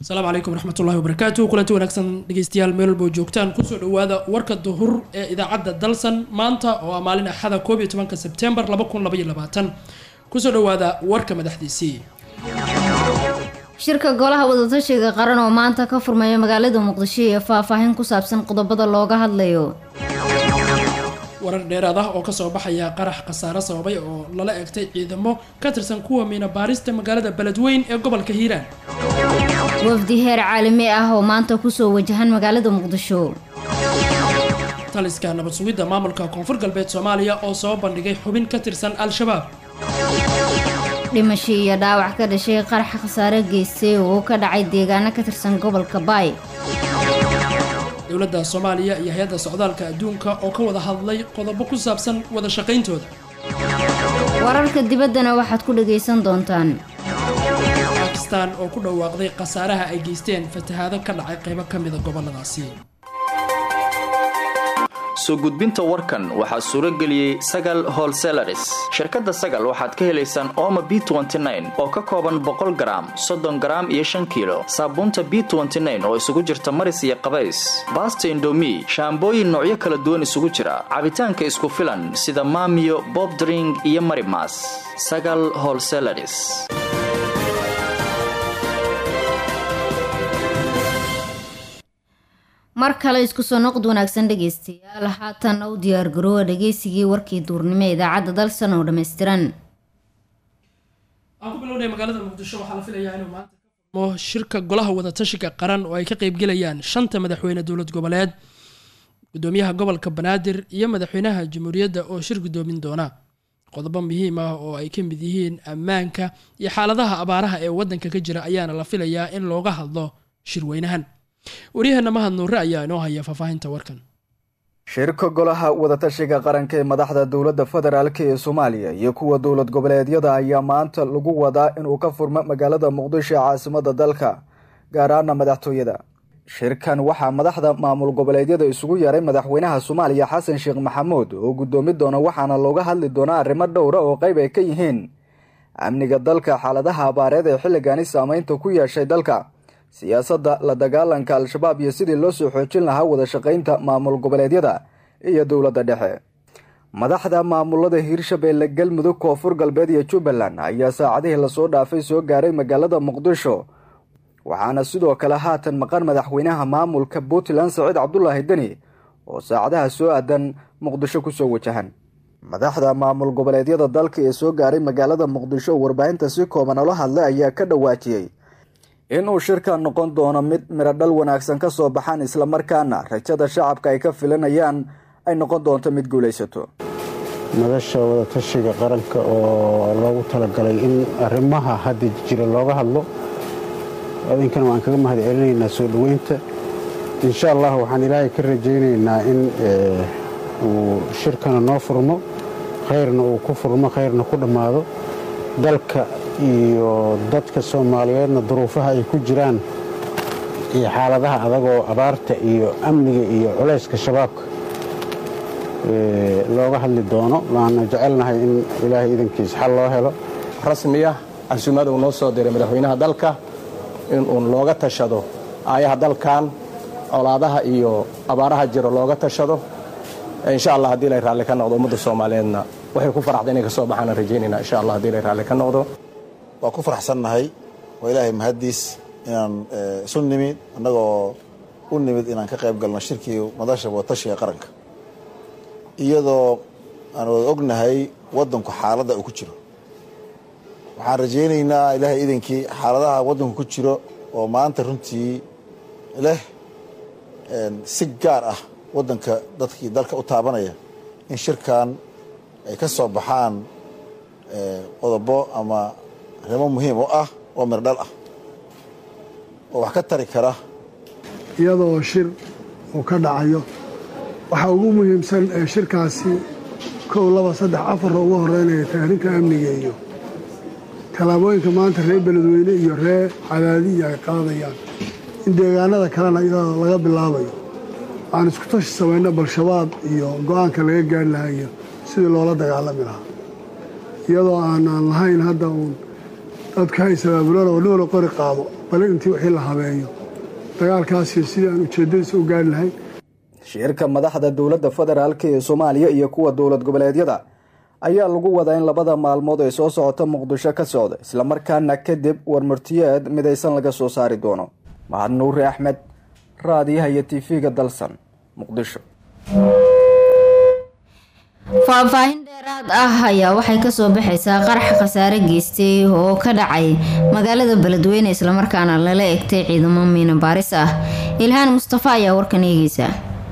asalaamu calaykum waraxmatullahi wabarakaatu kulanti wanaagsan dhegeystayaal meel walbo joogtaan kusoo dhawaada warka duhur ee idaacadda dalsan maanta oo ah maalin axada koob iyo tobanka sebtembar laba kun labaiyo labaatan kusoo dhawaada warka madaxdiisii shirka golaha wadatashiga qaran oo maanta ka furmaya magaalada muqdisho iyo faahfaahin ku saabsan qodobada looga hadlayo warar dheeraad ah oo kasoo baxaya qarax khasaare sababay oo lala egtay ciidamo ka tirsan kuwa miina baarista magaalada beledweyn ee gobolka hiiraan wafdi heer caalami ah oo maanta kusoo wajahan magaalada muqdisho taliska nabad sugidda maamulka koonfur galbeed soomaaliya oo soo bandhigay xubin ka tirsan al-shabaab dhimasho iyo dhaawac ka dhashay qarax khasaare geystay oo ka dhacay deegaano ka tirsan gobolka baay dowladda soomaaliya iyo hay-adda socdaalka adduunka oo ka wada hadlay qodobo ku saabsan wada shaqayntooda wararka dibaddana waxaad ku dhagaysan doontaan bakistan oo ku dhawaaqday khasaaraha ay geysteen fatahaado ka dhacay qaybo ka mida goboladaasi soo gudbinta warkan waxaa suuro geliyey sagal holselaris shirkadda sagal waxaad ka helaysaan ooma b oo ka kooban boqol garaam soddon garaam iyo shan kiilo saabuunta b oo isugu jirta maris iyo qabays baasta indomi shaambooyin noocyo kala duwan isugu jira cabitaanka isku filan sida maamiyo bobdring iyo marimas sagal holselaris mar kale isku soo noqod wanaagsan dhegaystayaal haatan u diyaargaroowa dhageysigii warkii duurnimo ee idaacadda dalsan oo dhammaystiran aan ku bilownay magaalada muqdisho waxaa la filayaa inuu maanta ka furmo shirka golaha wadatashiga qaran oo ay ka qeybgelayaan shanta madaxweyne dowlad goboleed gudoomiyaha gobolka banaadir iyo madaxweynaha jamhuuriyadda oo shir gudoomin doona qodobo muhiim ah oo ay ka mid yihiin ammaanka iyo xaaladaha abaaraha ee waddanka ka jira ayaana la filayaa in looga hadlo shirweynahan waryaheena mahad nuure ayaa inoo haya faahfaahinta warkan shirka golaha wadatashiga qaranka ee madaxda dowladda federaalk ee soomaaliya iyo kuwa dowlad goboleedyada ayaa maanta lagu wadaa inuu ka furmo magaalada muqdisho ee caasimada dalka gaar ahaana madaxtooyada shirkan waxaa madaxda maamul goboleedyada isugu yeeray madaxweynaha soomaaliya xasan sheekh maxamuud oo guddoomi doona waxaana looga hadli doonaa arrimo dhowra oo qayb ay ka yihiin amniga dalka xaaladaha abaareed ee xilligani saameynta ku yeeshay dalka siyaasadda la dagaalanka al-shabaab iyo sidii loo soo xoojin lahaa wada shaqaynta maamul goboleedyada iyo dowladda dhexe madaxda maamulada hiirshabeelle galmudug koonfur galbeed iyo jubbaland ayaa saacadihii lasoo dhaafay soo gaaray magaalada muqdisho waxaana sidoo kale haatan maqan madaxweynaha maamulka puntland saciid cabdulaahi deni oo saacadaha soo aadan muqdisho kusoo wajahan madaxda maamul goboleedyada dalka ee soo gaaray magaalada muqdisho oo warbaahinta si kooban ola hadlay ayaa ka dhawaajiyey inuu shirka noqon doono mid miradhal wanaagsan ka soo baxaan islamarkaana rajada shacabka ay ka filanayaan ay noqon doonto mid guulaysato madasha wadatashiga qaranka oo loogu talagalay in arrimaha hadda jira looga hadlo idinkana waan kaga mahad celinaynaa soo dhoweynta insha allah waxaan ilaahay ka rajaynaynaa in uu shirkana noo furmo khayrna uu ku furmo khayrna ku dhammaado dalka iyo dadka soomaaliyeedna duruufaha ay ku jiraan iyo xaaladaha adagoo abaarta iyo amniga iyo culayska shabaabka looga hadli doono waana jecelnahay in ilaahay idankiis xal loo helo rasmiya casuumada uu noo soo diray madaxweynaha dalka in uun looga tashado aayaha dalkan colaadaha iyo abaaraha jiro looga tashado insha allah haddii lay raalli ka noqdo ummadda soomaaliyeedna waxay ku faraxda inay ka soo baxaan rajaynayna insha allah haddii lay raalli ka noqdo waa ku faraxsannahay waa ilaahay mahaddiis inaan isu nimid annagoo u nimid inaan ka qayb galno shirkii madasha wadatashiga qaranka iyadoo aan wada ognahay waddanku xaaladda uu ku jiro waxaan rajaynaynaa ilaahay idankii xaaladaha waddanku ku jiro oo maanta runtii leh si gaar ah waddanka dadkii dalka u taabanaya in shirkan ay ka soo baxaan qodobo ama arrimo muhiim oo ah oo mirdhal ah oo wax ka tari kara iyadoo shir uu ka dhacayo waxaa ugu muhiimsan ee shirkaasi kow laba saddex afarra ugu horeynaya tahriinka amniga iyo tallaabooyinka maanta reer beledweyne iyo reer cadaadiya ay qaadayaan in deegaanada kalena iyadoo laga bilaabayo aan isku tashi samayno bal-shabaab iyo go-aanka laga gaari lahaa iyo sidii loola dagaalami lahaa iyadoo aanaan lahayn hadda uun dadka ha isabaabulaan oo dhowla qori qaado bale intii wixii la habeeyo dagaalkaasi sidii aan ujeeddadiisa u gaari lahayn shirka madaxda dowladda federaalk ee soomaaliya iyo kuwa dowlad goboleedyada ayaa lagu wadaa in labada maalmood ee soo socota muqdisho ka socda islamarkaana kadib warmartiyeed midaysan laga soo saari doono mahad nuuri axmed raadiyaha iyo tv-ga dalsan muqdisho faahfaahin dheeraad ah ayaa waxay kasoo baxaysaa qarax khasaare geystay oo ka dhacay magaalada beledweyne islamarkaana lala egtay ciidamo miina baaris ah ilhaan mustafa ayaa warkan eegeysa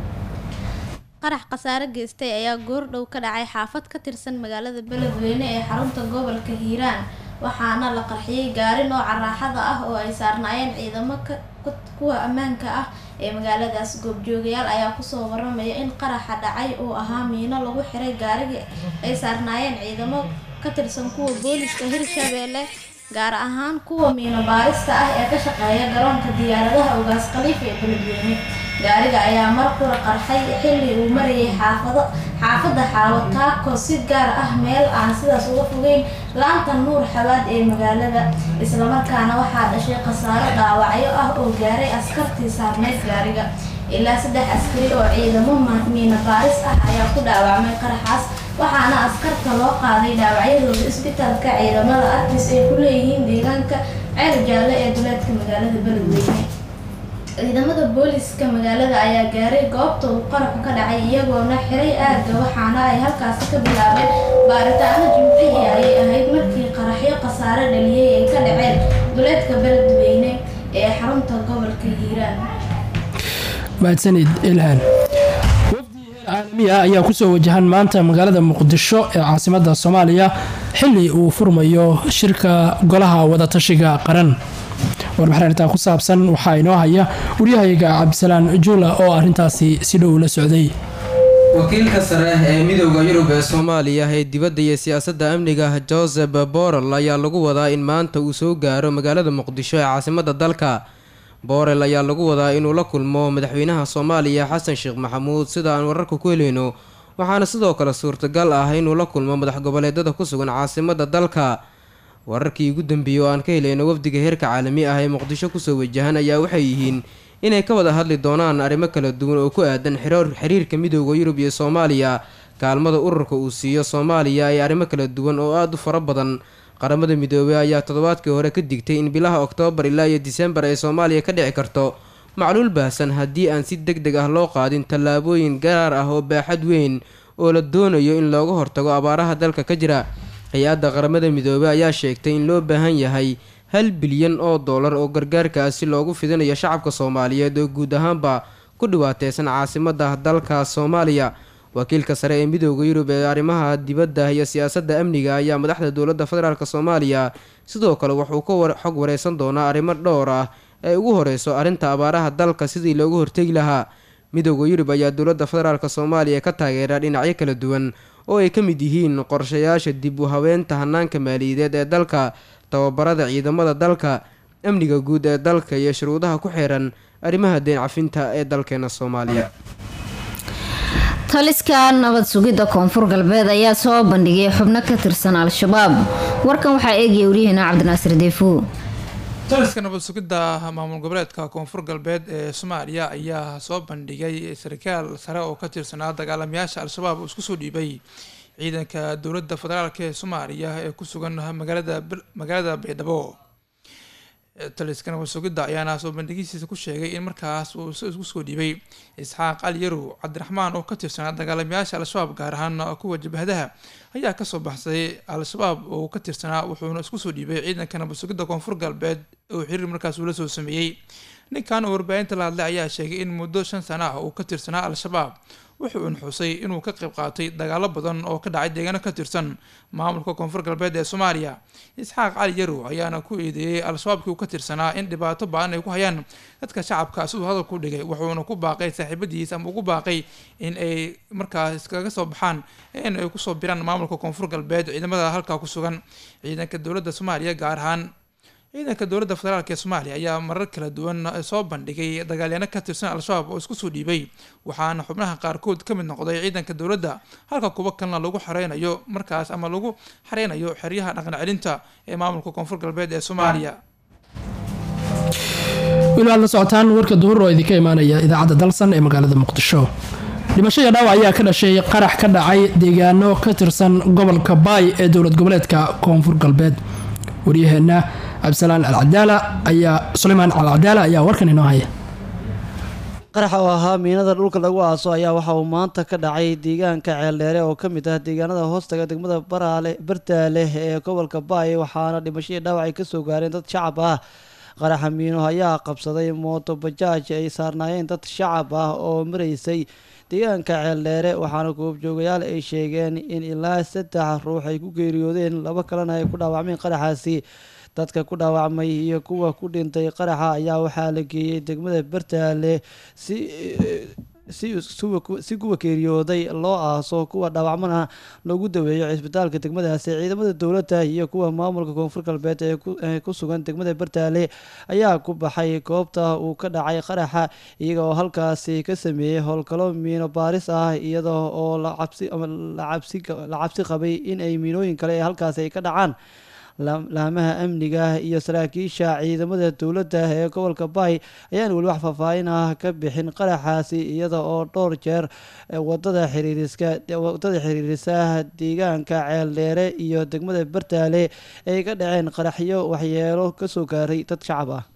qarax khasaare geystay ayaa goordhow ka dhacay xaafad ka tirsan magaalada beledweyne ee xarunta gobolka hiiraan waxaana la qarxiyey gaari nooca raaxada ah oo ay saarnaayeen ciidamo kuwa ammaanka ah ee magaaladaas goobjoogayaal ayaa kusoo waramaya in qaraxa dhacay uu ahaa miino lagu xiray gaarigii ay saarnaayeen ciidamo ka tirsan kuwa booliska hirshabeelle gaar ahaan kuwa miino baarista ah ee ka shaqeeya garoonka diyaaradaha ugaas khaliif ee beledweyne gaariga ayaa mar qura qarxay xilli uu marayay xaafado xaafadda xaawataako si gaar ah meel aan sidaas uga fogeyn laanta nuur xabaad ee magaalada islamarkaana waxaa dhashay khasaaro dhaawacyo ah oo gaaray askartii saarneyd gaariga ilaa saddex askari oo ciidamo miina baaris ah ayaa ku dhaawacmay qaraxaas waxaana askarta loo qaaday dhaawacyadooda isbitaalka ciidamada artis ay ku leeyihiin deegaanka ceel jaalle ee duleedka magaalada beledweyne ciidamada booliska magaalada ayaa gaaray goobta uu qaraxu ka dhacay iyagoona xiray aagga waxaana ay halkaasi ka bilaabeen baaritaano jimcihii ayay ahayd markii qaraxyo khasaare dhaliyay ay ka dhaceen duleedka beledweyne ee xarunta gobolka hiiraan mahadsanid ilhaan wafdi heer caalami ah ayaa kusoo wajahan maanta magaalada muqdisho ee caasimada soomaaliya xili uu furmayo shirka golaha wadatashiga qaran warbixin arrintaa ku saabsan waxaa inoo haya waryahayaga cabdisalaan juula oo arrintaasi si dhow la socday wakiilka sare ee midooda yurub ee soomaaliya ee dibadda iyo siyaasadda amniga joseph borel ayaa lagu wadaa in maanta uu soo gaaro magaalada muqdisho ee caasimada dalka borel ayaa lagu wadaa inuu la kulmo madaxweynaha soomaaliya xasan sheekh maxamuud sida aan wararka ku heleyno waxaana sidoo kale suurtagal ah inuu la kulmo madax goboleedada ku sugan caasimada dalka wararkii ugu dambeeyey oo aan ka helayno wafdiga heerka caalami ah ee muqdisho kusoo wajahan ayaa waxay yihiin inay ka wada hadli doonaan arrimo kala duwan oo ku aadan xiriirka midooda yurub iyo soomaaliya kaalmada ururka uu siiyo soomaaliya ee arrimo kala duwan oo aada u fara badan qaramada midoobey ayaa toddobaadkii hore ka digtay in bilaha oktoobar ilaa iyo disembar ay soomaaliya ka dhici karto macluul baahsan haddii aan si deg deg ah loo qaadin tallaabooyin gaar ah oo baaxad weyn oo la doonayo in looga hortago abaaraha dalka ka jira hay-adda qaramada midoobey ayaa sheegtay in loo baahan yahay hal bilyan oo dollar oo gargaarkaasi loogu fidinayo shacabka soomaaliyeed oo guud ahaanba ku dhiwaateysan caasimada dalka soomaaliya wakiilka sare ee midooda yurub ee arrimaha dibadda iyo siyaasadda amniga ayaa madaxda dowladda federaalk soomaaliya sidoo kale wuxuu ka xog wareysan doonaa arrimo dhowr ah ee ugu horeyso arrinta abaaraha dalka sidii loogu hortegi lahaa midooda yurub ayaa dowladda federaalk soomaaliya ka taageera dhinacyo kala duwan oo ay ka mid yihiin qorshayaasha dib u habeenta hanaanka maaliyadeed ee dalka tababarada ciidamada dalka amniga guud ee dalka iyo shuruudaha ku xeeran arrimaha deen cafinta ee dalkeena soomaaliya taliska nabad sugidda koonfur galbeed ayaa soo bandhigay xubno ka tirsan al-shabaab warkan waxaa eegaya waryaheena cabdinaasir deefo taliska nabad sugidda maamul goboleedka koonfur galbeed ee soomaaliya ayaa soo bandhigay sarkaal sare oo ka tirsanaa dagaalamayaasha al-shabaab oo isku soo dhiibay ciidanka dowladda federaalk ee soomaaliya ee ku sugan magaalada magaalada baydhabo taliska nabad sugidda ayaana soo bandhigistiisa ku sheegay in markaas uu isku soo dhiibay isxaaq ali yarow cabdiraxmaan oo ka tirsanaa dagaalamayaasha al-shabaab gaar ahaan kuwa jabhadaha ayaa kasoo baxsaday al-shabaab oo ka tirsanaa wuxuuna isku soo dhiibay ciidanka nabad sugidda koonfur galbeed oo xiriir markaas uula soo sameeyey ninkan oo warbaahinta la hadlay ayaa sheegay in muddo shan sana ah uu ka tirsanaa al-shabaab wuxuu unxusay inuu ka qayb qaatay dagaalo badan oo ka dhacay deegaano ka tirsan maamulka koonfur galbeed ee soomaaliya isxaaq cali yarow ayaana ku eedeeyey al-shabaabkii uu ka tirsanaa in dhibaato ba-an ay ku hayaan dadka shacabka siduu hadalku dhigay wuxuuna ku baaqay saaxiibadiisa ama ugu baaqay in ay markaas iskaga soo baxaan in ay kusoo biraan maamulka koonfur galbeed ciidamada halkaa ku sugan ciidanka dowladda soomaaliya gaar ahaan ciidanka dowladda federaalk ee soomaaliya ayaa marar kala duwan soo bandhigay dagaalyaano ka tirsan al-shabaab oo isku soo dhiibay waxaana xubnaha qaarkood ka mid noqday ciidanka dowladda halka kuwo kalena lagu xareynayo markaas ama lagu xareynayo xeryaha dhaqan celinta ee maamulka koonfur galbeed ee soomaaliya weli waad la socotaan warka duhur oo idinka imaanaya idaacadda dalsan ee magaalada muqdisho dhimasho iyo dhaawac ayaa ka dhashay qarax ka dhacay deegaano ka tirsan gobolka baay ee dowlad goboleedka koonfur galbeed waryaheena cabdisalaan alcadaala ayaa suleymaan alcadaala ayaa warkan inoo haya qaraxa oo ahaa miinada dhulka lagu aaso ayaa waxa uu maanta ka dhacay deegaanka ceeldheere oo ka mid ah deegaanada hoostaga degmada baraale bartaale ee gobolka baay waxaana dhimashadii dhaawac ay kasoo gaareen dad shacab ah qaraxa miino ayaa qabsaday mooto bajaaj ay saarnaayeen dad shacab ah oo maraysay deegaanka ceeldheere waxaana goobjoogayaal ay sheegeen in ilaa saddex ruux ay ku geeriyoodeen laba kalena ay ku dhaawacmeen qaraxaasi dadka ku dhaawacmay iyo kuwa ku dhintay qaraxa ayaa waxaa la geeyey degmada bartaale si si kuwa geeriyooday loo aaso kuwa dhaawacmana lagu daweeyo cisbitaalka degmadaasi ciidamada dowladda iyo kuwa maamulka koonfur galbeed ee ku sugan degmada bartaale ayaa ku baxay goobta uu ka dhacay qaraxa iyaga oo halkaasi ka sameeyey howlgalo miino baaris ah iyada oo la cabsi qabay in ay miinooyin kale ee halkaasi ay ka dhacaan laamaha amniga iyo saraakiisha ciidamada dowladda ee gobolka baay ayaan weli wax faahfaahin ah ka bixin qaraxaasi iyada oo dhowr jeer wadada xiriiriska wadada xiriirisa deegaanka ceeldheere iyo degmada bartaale ay ka dhaceen qaraxyo waxyeelo kasoo gaaray dad shacab ah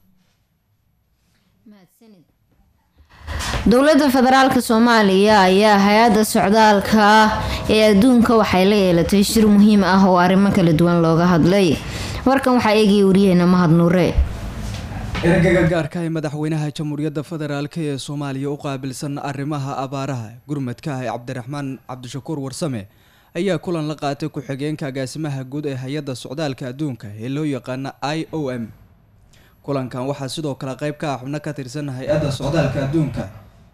dowladda federaalk soomaaliya ayaa hay-adda socdaalka ee adduunka waxay la yeelatay shir muhiim ah oo arrimo kala duwan looga hadlay warkan waxaa eegaya wariyaheena mahad nuure ergaga gaarka ee madaxweynaha jamhuuriyadda federaalk ee soomaaliya u qaabilsan arrimaha abaaraha gurmadka ah ee cabdiraxmaan cabdishakuur warsame ayaa kulan la qaatay ku-xigeenka agaasimaha guud ee hay-adda socdaalka adduunka ee loo yaqaana i o m kulankan waxaa sidoo kale qeyb ka ah xubno ka tirsan hay-adda socdaalka adduunka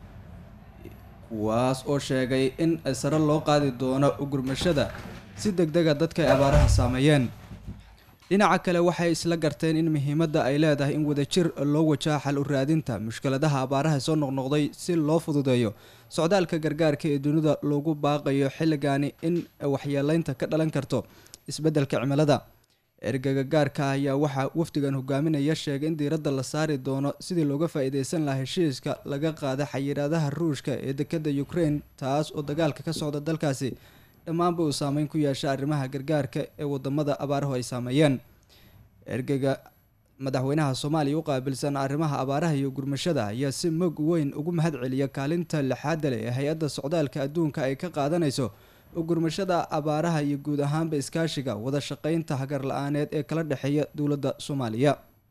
kuwaas oo sheegay in sare loo qaadi doono ugurmashada si deg dega dadka ay abaaraha saameeyeen dhinaca kale waxay isla garteen in muhiimadda ay leedahay in wadajir loo wajaha xal u raadinta mushkiladaha abaaraha soo noqnoqday si loo fududeeyo socdaalka gargaarka ee dunida loogu baaqayo xilligaani in waxyeeleynta ka dhalan karto isbeddelka cimilada ergaga gaarka ah ayaa waxaa wafdigan hogaaminaya sheegay in diiradda la saari doono sidii looga faa-iideysan lahaa heshiiska laga qaada xayiraadaha ruushka ee dekada ukraine taas oo dagaalka ka socda dalkaasi dhammaanba uu saameyn ku yeesha arrimaha gargaarka ee wadamada abaarahu ay saameeyeen ergaga madaxweynaha soomaaliya u qaabilsan arrimaha abaaraha iyo gurmashada ayaa si mog weyn ugu mahad celiya kaalinta lixaada leh ee hay-adda socdaalka adduunka ay ka qaadanayso ugurmashada abaaraha iyo guud ahaanba iskaashiga wada shaqeynta hagar la-aaneed ee kala dhexeeya dowladda soomaaliya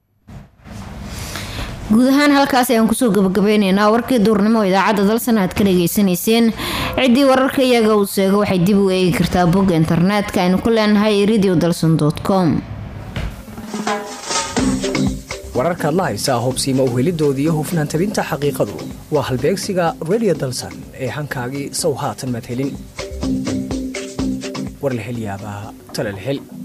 guud ahaan halkaas ayaan kusoo gabagabeyneynaa warkii duurnimo idaacadda dalsan aad ka dhageysanayseen ciddii wararka iyaga uu seego waxay dib u eegi kartaa bogga internetka aynu ku leenahay radio dalson com wararkaad la haysaa hubsiima uhelidooda iyo hufnaan tabinta xaqiiqadu waa halbeegsiga radio dalsan ee hankaagii sow haatan madhelin war la hel yaabaa tala la hel